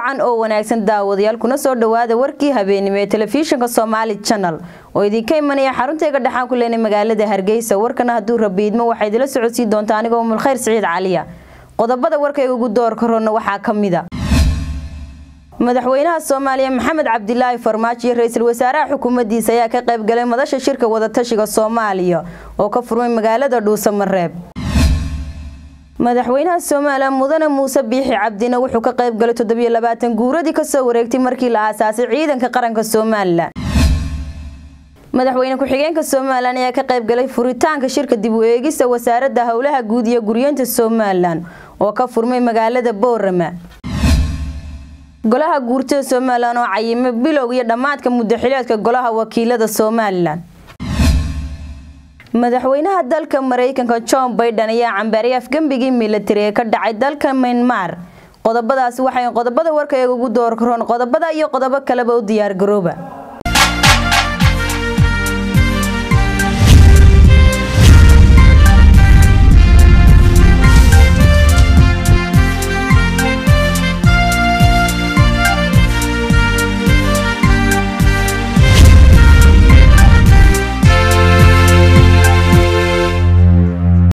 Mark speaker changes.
Speaker 1: wacan oo wanaagsan daawadayaal kuna soo dhawaada warkii habeenimo ee telefishinka Somali Channel oo idinka imanaya xarunteega dhaxan ku leenay magaalada Hargeysa warkana haduu rabiidmo waxay idila socodsiin doontaa anigoo Umul Khayr Saciid Caliya qodobada warkayga ugu door korona waxaa kamida madaxweynaha Soomaaliya Maxamed Cabdilaahi Farmaajo iyo ra'iisul wasaaraha xukuumaddiisa ayaa ka qayb galay madasha shirka wada tashiga Soomaaliya oo ka furmay magaalada Dhuusamareeb madaxweynaha Soomaaliya mudane Muuse Biixi Cabdina wuxuu ka qayb galay 27 guuradii ka soo wareegtay markii la aasaasay ciidanka qaranka Soomaaliya madaxweyne ku-xigeenka Soomaaliland ayaa ka qayb galay furitaanka shirka dib u eegista wasaaradda howlaha guud iyo guryeynta Soomaaliland oo ka furmay magaalada Boorama golaha guurtada Soomaaliland oo cayimay bilowga iyo dhamaadka muddaxileedka golaha wakiilada Soomaaliland madaxweynaha dalka Mareykanka John Biden ayaa cambaarayay afgambigii military ee ka dhacay dalka Myanmar qodobadaasi waxay qodobada warkayga ugu door karoon qodobada iyo qodobo kaleba u diyaar garooba